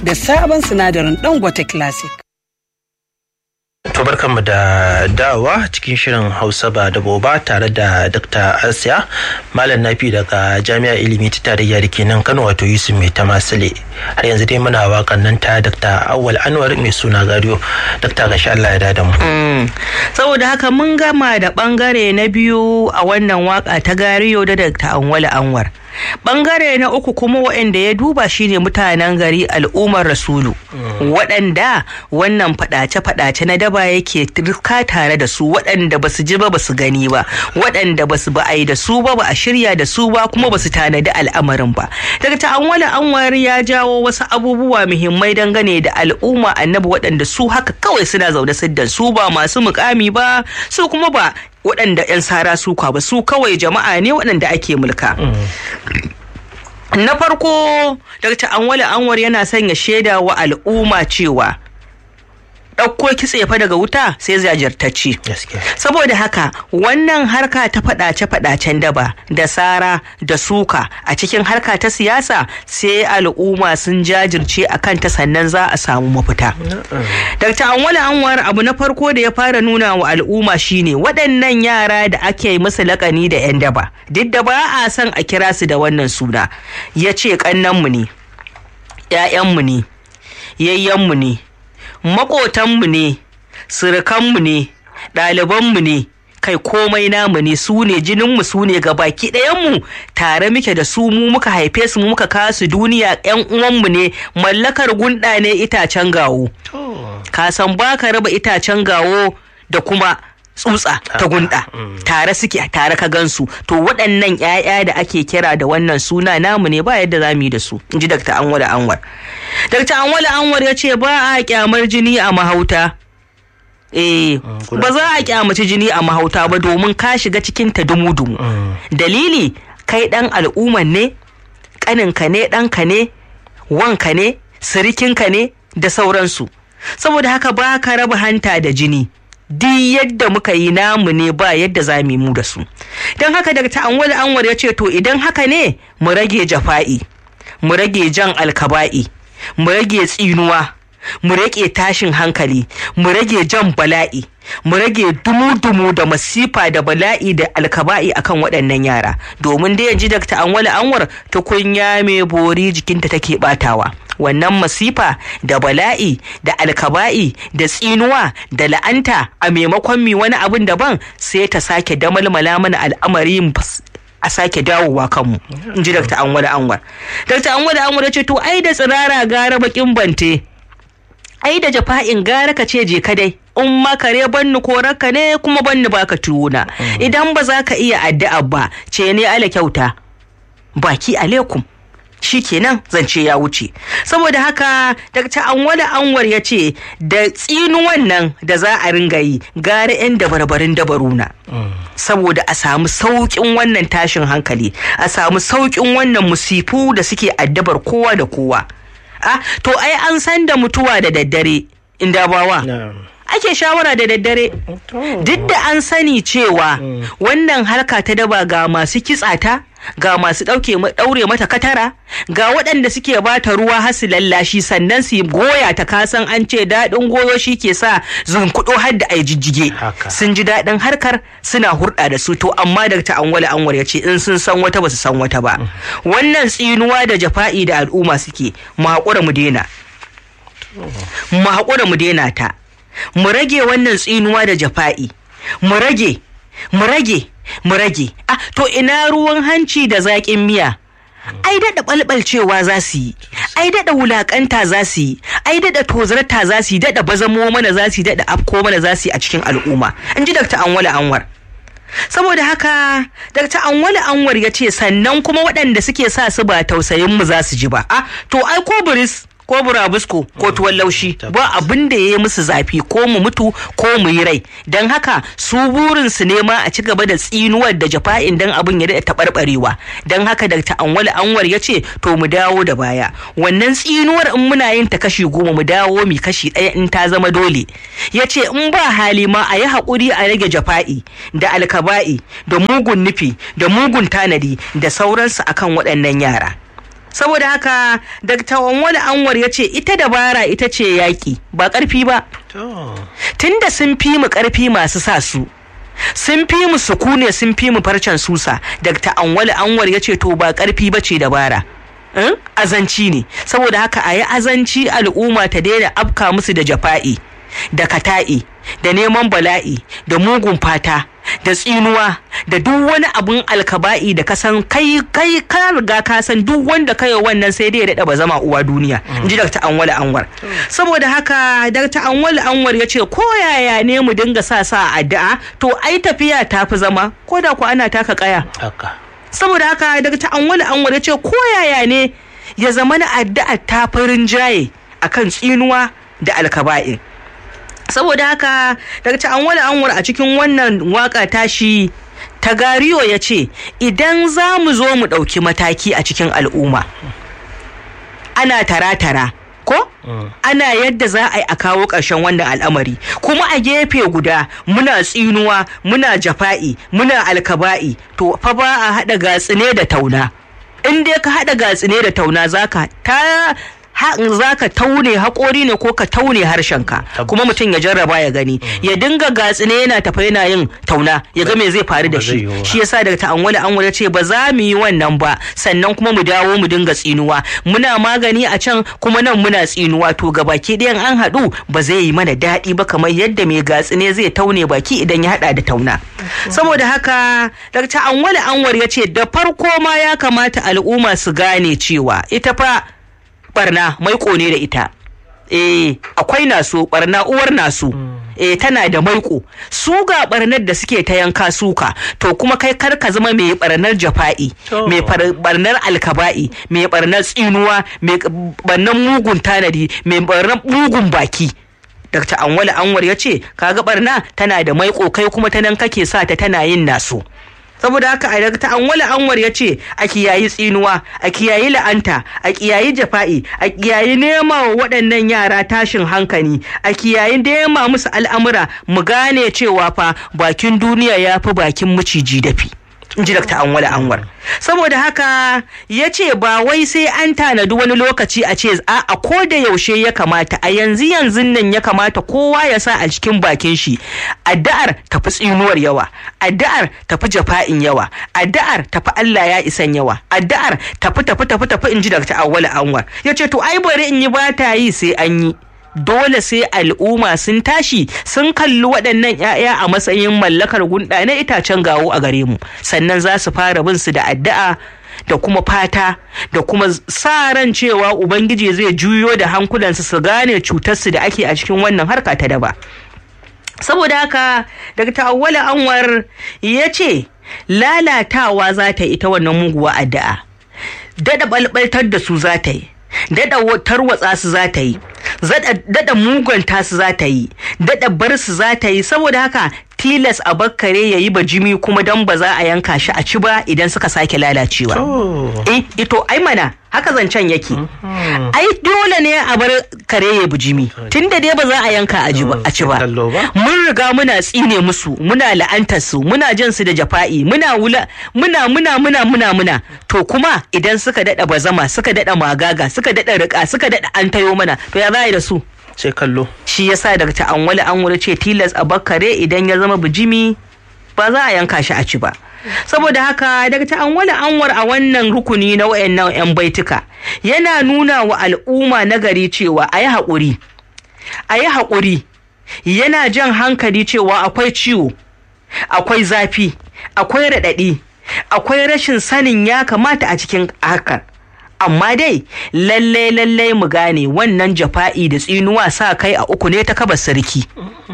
da sabon sinadarin Dangote Classic. To barkanmu da dawa cikin shirin Hausa ba da boba tare da Dr. Asiya Malam Nafi daga Jami'ar Ilimi ta Tarayya da ke nan Kano wato Yusuf Mai Tamasile. Har yanzu dai muna wakan nan ta Dr. Awwal Anwar mai suna Gariyo. Dr. Gashi Allah ya da mu. Saboda haka mun gama da bangare na biyu a wannan waka ta Gariyo da Dr. Awwal Anwar. Bangare na uku kuma waɗanda ya duba shine mutanen gari al'ummar Rasulu. Waɗanda wannan faɗace-faɗace na daba yake turka tare da su waɗanda ba su ji ba ba su gani ba waɗanda ba su ba a yi da su ba ba a shirya da su ba kuma ba su tanadi al'amarin ba. Daga ta'anwala anwar ya jawo wasu abubuwa muhimmai dangane da al'umma annabi waɗanda su haka kawai suna zaune siddan su ba masu mukami ba su kuma ba waɗanda 'yan sara suka ba su kawai jama'a ne waɗanda ake mulka. Na farko Dr. Anwale Anwar yana sanya shaida wa al'umma cewa ɗauko kitse fa daga wuta sai zajirtacci. Saboda haka wannan harka ta faɗace-faɗacen daba da sara da suka a cikin harka ta siyasa sai al'umma sun jajirce a kanta sannan za a samu mafita. Dr. Anwale Anwar abu na farko da ya fara nuna wa al'umma shine waɗannan yara da ake musu lakani da 'yan daba duk da ba a son a kira su da wannan suna ya ce ƙannanmu ne, 'ya'yanmu ne, yayyanmu ne. maƙotanmu ne surukanmu ne ɗalibanmu ne kai komai namu ne su ne jininmu su ne baki ɗayanmu tare muke da su mu muka haife su mu muka kawo su duniya yan uwanmu ne mallakar gunda ne itacen gawo ka san ba ka raba itacen gawo da kuma tsutsa ta gunda tare suke tare ka gansu to waɗannan 'ya'ya da ake kira da wannan suna namu ne ba yadda za mu yi da su in ji dr anwar anwar dr anwar anwar ya ce ba a kyamar jini a mahauta eh ba za a kyamaci jini a mahauta ba domin ka shiga cikin ta dumu-dumu dalili kai dan al'umman ne kaninka ne ɗanka ne wanka ne sirikinka ne da sauransu saboda haka ba ka raba hanta da jini duk yadda muka yi namu ne ba yadda za mu mu da su don haka daga ta'anwal anwar ya ce to idan haka ne mu rage jafa'i mu rage jan alkaba'i mu rage tsinuwa mu rage tashin hankali mu rage jan bala'i mu rage dumu-dumu da masifa da bala'i da alkaba'i akan waɗannan yara domin da yanzu dakta anwal anwar tukunya mai bori jikinta take batawa wannan masifa da bala'i da alkaba'i da tsinuwa da la'anta a maimakon mi wani abin daban sai ta sake damalmala mana al'amari a sake dawowa kanmu in ji dr anwar anwar dr anwar anwar ce to ai da tsirara gara bakin bante ai da jafa'in gara ka ce je ka dai in makare banni korarka ne kuma banni baka tuwuna idan ba za ka iya addu'a ba ce ne ala kyauta baki alaikum shi kenan zance ya wuce saboda haka Dr. anwala anwar ya ce da tsinuwan nan da za a ringa yi gara 'yan dabarbarin dabaruna saboda a samu sauƙin wannan tashin hankali a samu sauƙin wannan musifu da suke addabar kowa da kowa ah to ai an san da mutuwa da daddare inda bawa ake shawara da daddare duk da an sani cewa wannan harka ta daba ga masu kitsata ga masu ɗaure mata katara ga waɗanda suke bata ruwa har su lallashi sannan su goya ta kasan an ce daɗin goyo shi ke sa zunkuɗo har da ai jijjige sun ji daɗin harkar suna hurɗa da su to amma da ta anwala anwar ya ce in sun san wata ba su san wata ba wannan tsinuwa da jafa'i da al'umma suke mu haƙura mu daina mu haƙura mu daina ta mu rage wannan tsinuwa da jafa'i mu rage mu rage mu rage ah to ina ruwan hanci da zaƙin miya ai daɗa ɓalɓalcewa za su yi ai daɗa wulaƙanta za su yi ai daɗa tozarta za su yi daɗa bazamo mana za su yi daɗa afko mana za su yi a cikin al'umma in ji dr anwala anwar saboda haka dr anwala anwar ya ce sannan kuma waɗanda suke sa su ba tausayin mu za su ji ba ah to ai ko biris ko burabusko ko tuwon laushi ba abin da ya yi musu zafi ko mu mutu ko mu yi rai don haka su burin su nema a ci gaba da tsinuwar da jafa'in dan abin ya daɗa taɓarɓarewa don haka da ta'anwal anwar ya ce to mu dawo da baya wannan tsinuwar in muna yin ta kashi goma mu dawo mi kashi ɗaya in ta zama dole ya ce in ba hali ma a yi haƙuri a rage jafa'i da alkaba'i da mugun nufi da mugun tanadi da sauransu akan waɗannan yara saboda haka dr wani anwar ya ce ita dabara ita ce yaƙi ba ƙarfi ba tunda sun fi mu ƙarfi masu sa su sun fi mu sukune sun fi mu farcen susa dr anwali anwar ya ce to ba ƙarfi ba ce dabara azanci ne saboda haka a yi azanci al'umma ta daina afka musu da jafa'i da kata'i da neman bala'i da mugun fata da tsinuwa da duk wani abun alkaba'i da ka san kai kai ka riga ka san duk wanda kai wannan sai dai ya dada ba zama uwa duniya in ji Dr. Anwal Anwar saboda haka Dr. Anwal Anwar ya ce ko yaya ne mu dinga sa sa addu'a to ai tafiya ta fi zama ko da ku ana taka kaya saboda haka Dr. Anwal Anwar ya ce ko yaya ne ya zama na addu'a ta farin jaye akan tsinuwa da alkaba'in saboda haka daga ta anwar anwar a cikin wannan waka tashi ta gariyo ya ce idan za mu zo mu ɗauki mataki a cikin al'umma ana tara-tara ko ana yadda za a yi a kawo ƙarshen wannan al'amari kuma a gefe guda muna tsinuwa muna jafa'i muna alkaba'i to fa ba a haɗa gatsine da tauna in dai ka haɗa gatsine da tauna zaka ta za ka taune haƙori ne ko ka taune harshenka kuma mutum ya jarraba ya gani ya dinga gatsine yana tafa yana yin tauna ya ga me zai faru da shi shi yasa daga ta'anwali an ce ba za mu yi wannan ba sannan kuma mu dawo mu dinga tsinuwa muna magani a can kuma nan muna tsinuwa to ga baki ɗayan an haɗu ba zai yi mana daɗi ba kamar yadda mai gatsine zai taune baki idan ya haɗa da tauna saboda haka daga ta'anwali anwar ya ce da farko ma ya kamata al'umma su gane cewa ita fa barna maiko ne da ita eh akwai naso barna uwar naso eh tana da maiko su ga barnar da suke ta yanka suka to kuma kai kar ka zama mai barnar jafa'i mai barnar alkaba'i mai barnar tsinuwa mai barnar mugun tanadi mai barnar mugun baki Dr. Anwali Anwar ya ce kaga barna tana da maiko kai kuma ta nan kake sa ta tana yin naso saboda haka a daga ta'anwala anwar ya ce a kiyayi tsinuwa a kiyayi la'anta a kiyayi jafa'i a kiyayi nema wa waɗannan yara tashin hankali a kiyayi nema musu al'amura mu gane cewa fa bakin duniya ya fi bakin maciji dafi in ji Dr. Anwala Anwar. Saboda haka ya ce ba wai sai an tanadi wani lokaci a ce a a ko da yaushe ya kamata a yanzu yanzu nan ya kamata kowa ya sa a cikin bakin shi addu'ar tafi tsinuwar yawa addu'ar tafi jafa'in yawa addu'ar tafi Allah ya isan yawa addu'ar tafi tafi tafi tafi in ji Dr. Anwala Anwar. Ya ce to ai bari in yi ba ta yi sai an yi. dole sai al'umma sun tashi sun kalli waɗannan 'ya'ya a matsayin mallakar gunda na itacen gawo a gare mu sannan za su fara bin su da addu'a da kuma fata da kuma sa ran cewa ubangiji zai juyo da hankulansu su gane cutarsu da ake a cikin wannan harka ta daba saboda haka daga ta'awwala anwar ya ce lalatawa za ta yi ita wannan muguwa addu'a daɗa balbaltar da su za ta yi daɗa tarwatsa su za ta yi daɗa muganta su za ta yi daɗa bar su za ta yi saboda haka tilas a bakkare ya yi bajimi kuma don ba za a yanka shi a ci ba idan suka sake lalacewa. Eh, ito ai mana haka zancen yake. Ai dole ne a bar kare ya bujimi tun da dai ba za a yanka a ci ba. Mun riga muna tsine musu, muna la'antar su, muna jan su da jafa'i, muna wula, muna muna muna muna muna. To kuma idan suka daɗa bazama, suka daɗa magaga, suka daɗa riƙa, suka daɗa an tayo mana, to ya za da su? sai kallo shi yasa daga ta'anwali an wuri ce tilas a bakkare idan ya zama bijimi ba za a yanka shi a ci ba saboda haka daga ta'anwali anwar a wannan rukuni na wayannan yan baituka yana nuna wa al'umma na gari cewa a yi haƙuri a yi haƙuri yana jan hankali cewa akwai ciwo akwai zafi akwai raɗaɗi akwai rashin sanin ya kamata a cikin hakan amma dai lallai lallai mu gane wannan jafa'i da tsinuwa sa kai a uku ne ta kaba sarki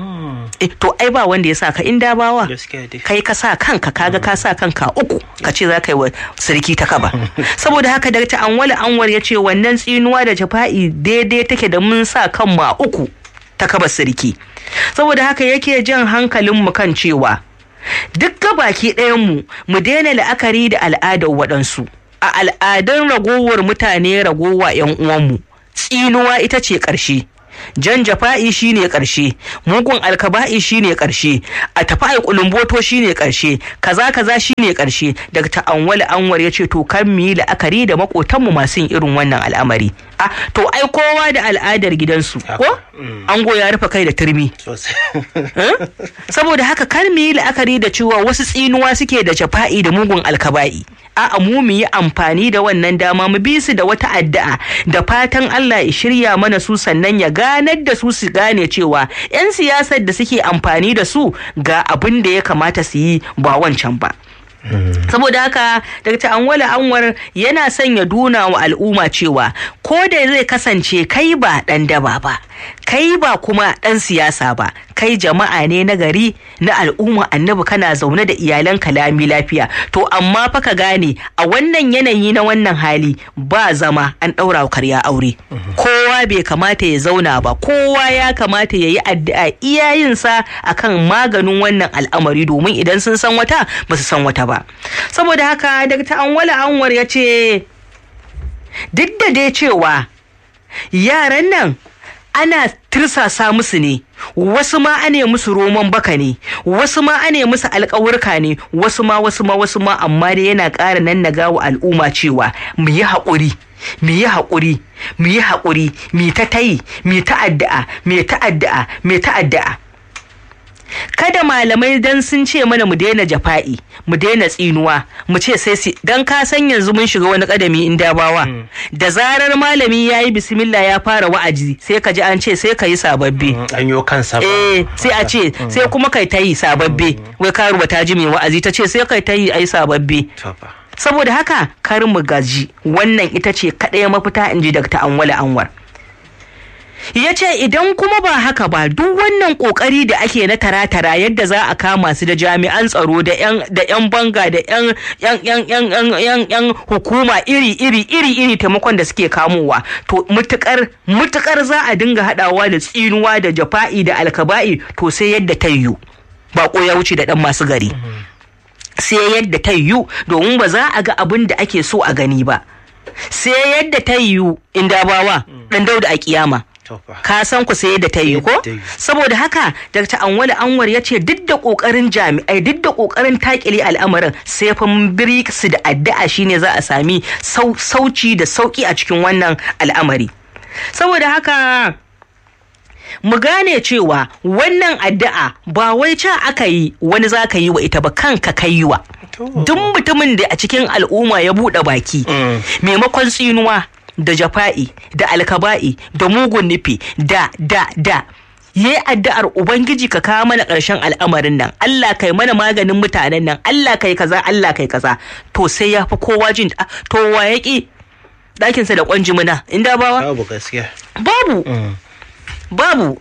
eh to ai ba wanda ya sa ka inda bawa kai ka sa kanka kaga ka sa kanka uku ka ce za ka yi wa sarki ta kaba saboda haka da ta anwali anwar ya ce wannan tsinuwa da jafa'i daidai take da mun sa kanmu a uku ta kaba sarki saboda haka yake jan hankalin mu kan cewa duk baki ɗayan mu mu daina la'akari da al'adar waɗansu a al'adun ragowar mutane ragowa 'yan uwanmu tsinuwa ita ce ƙarshe jan jafa'i shine karshe mugun alkaba'i shine karshe a tafi ai kulumboto shine karshe kaza kaza shine karshe daga ta'anwal anwar ya ce to kan mu yi la'akari da makotanmu masu yin irin wannan al'amari a to ai kowa da al'adar gidansu ko ango ya rufe kai da turmi saboda haka kar mu yi la'akari da cewa wasu tsinuwa suke da jafa'i da mugun alkaba'i a'a mu mu yi amfani da wannan dama mu bi su da wata addu'a da fatan Allah ya shirya mana su sannan ya ganar da su su gane cewa 'yan siyasar da suke amfani da su ga abin da ya kamata su yi ba wancan ba saboda haka dr anwala anwar yana son ya duna wa al'umma cewa ko da zai kasance kai ba dan daba ba kai ba kuma dan siyasa ba kai jama'a ne na gari na al'umma annabi kana zaune da iyalan kalami lafiya to amma fa ka gane a wannan yanayi na wannan hali ba zama an ɗaura wa karya aure kowa bai kamata ya zauna ba kowa ya kamata ya yi addu'a iyayensa akan maganin wannan al'amari domin idan sun san wata ba su san wata ba saboda haka dr anwala anwar ya ce duk da dai cewa yaran nan ana tirsasa musu ne wasu ma ane musu roman baka ne wasu ma ane musu alkawurka ne wasu ma wasu ma wasu ma amma dai yana ƙara nan na gawa al'umma cewa mu yi haƙuri mu yi haƙuri mu yi haƙuri mu ta tayi mu ta addu'a mu ta addu'a mu ta addu'a kada malamai dan sun ce mana mu daina jafa'i mu daina tsinuwa mu ce sai si dan ka san yanzu mun shiga wani kadami in dabawa da zarar malami ya yi bismillah ya fara wa'azi sai ka ji an ce sai ka yi sababbi an yi kansa ba eh sai a ce sai kuma kai ta yi sababbi wai karuwa ta ji mai wa'azi ta ce sai kai ta yi ai sababbi saboda haka kar mu gaji wannan ita ce kaɗai mafita in ji Dr. Anwala Anwar. ya ce idan kuma ba haka ba duk wannan kokari da ake na tara-tara yadda za a kama su da jami'an tsaro da 'yan banga da 'yan hukuma iri-iri iri-iri taimakon da suke kamowa to mutukar mutukar za a dinga hadawa da tsinuwa da jafa'i da alkaba'i to sai yadda ta yiwu bako ya wuce da dan masu gari sai yadda ta yiwu domin ba za a ga abin da ake so a gani ba sai yadda ta yiwu inda bawa dan dauda a kiyama ka san ku sai da ta yi ko saboda haka dr anwali anwar ya ce duk da kokarin jami'ai duk da kokarin takile al'amarin sai fa su da addu'a shine za a sami sauci da sauki a cikin wannan al'amari saboda haka mu gane cewa wannan addu'a ba wai ca aka yi wani za ka yi wa ita ba kanka ka yi wa duk mutumin da a cikin al'umma ya buɗe baki maimakon tsinuwa da jafa'i da alkaba'i da mugun nufi da da da ya yi addu'ar ubangiji ka kawo mana ƙarshen al'amarin nan Allah kai mana maganin mutanen nan Allah kai kaza Allah kai kaza to sai ya fi kowa jin to wa ya ƙi ɗakinsa da ƙwanji muna inda bawa babu gaskiya babu babu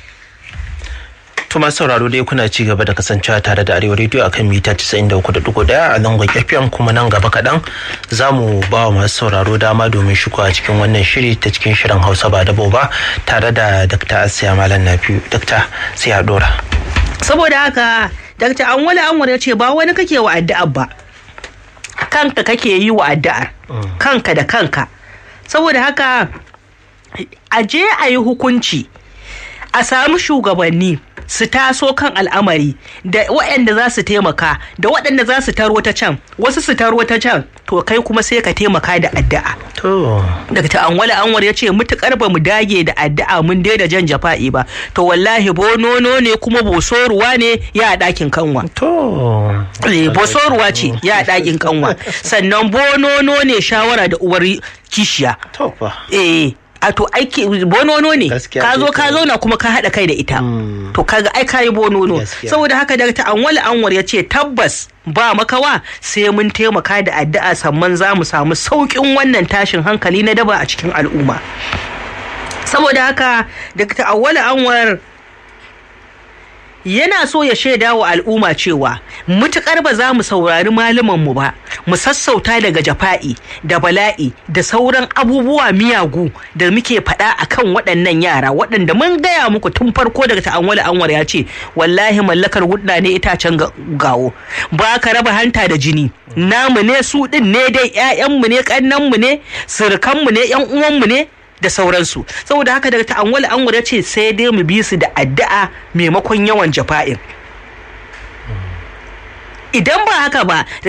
To masu sauraro dai kuna ci gaba da kasancewa tare da Arewa Radio akan mita 93.1 a zangon FM kuma nan gaba kaɗan za mu ba wa masu sauraro dama domin shigowa cikin wannan shiri ta cikin shirin Hausa ba dabo ba tare da Dr. Asiya Malam Nafiu. Dr. sai a dora. Saboda haka Dr. Anwale Anwar ya ce ba wani kake wa addu'ar ba. Kanka kake yi wa addu'ar. Kanka da kanka. Saboda haka a je a yi hukunci a samu shugabanni su taso kan al'amari da waɗanda za su taimaka da waɗanda za su taro ta can wasu su taro ta can to kai kuma sai ka taimaka da addu'a To. daga ta anwala anwar ya ce mutukar ba mu dage da addu'a mun daina jan jafa'i ba to wallahi bonono ne kuma bosoruwa ne ya ɗakin kanwa To. Eh, bosoruwa ce ya ɗakin kanwa sannan bonono ne shawara da uwar kishiya To fa. eh a to aiki bonono ne Gaskiya ka zo ce ka kawai. zauna kuma ka haɗa kai da ita to kaga ai kayi bonono Gaskiya. saboda haka daga ta'anwal anwar ya ce tabbas ba makawa sai mun taimaka da addu'a sannan za mu samu sauƙin wannan tashin hankali na daba a cikin al'umma saboda haka daga ta'awwal anwar yana so ya shaida wa al'umma cewa mutukar ba za mu saurari mu ba mu sassauta daga jafa'i da bala'i da sauran abubuwa miyagu da muke faɗa a kan waɗannan yara waɗanda mun gaya muku tun farko daga ta'anwali anwar ya ce wallahi mallakar hudna ne itacen ga- gawo ba ka raba hanta da jini namu ne su ɗin ne dai 'ya'yanmu ne ƙannanmu ne surukanmu ne 'yan uwanmu ne da sauransu saboda haka daga ta'awwala anwar ya ce sai dai mu bi su da addu'a maimakon yawan jafa'in idan ba haka ba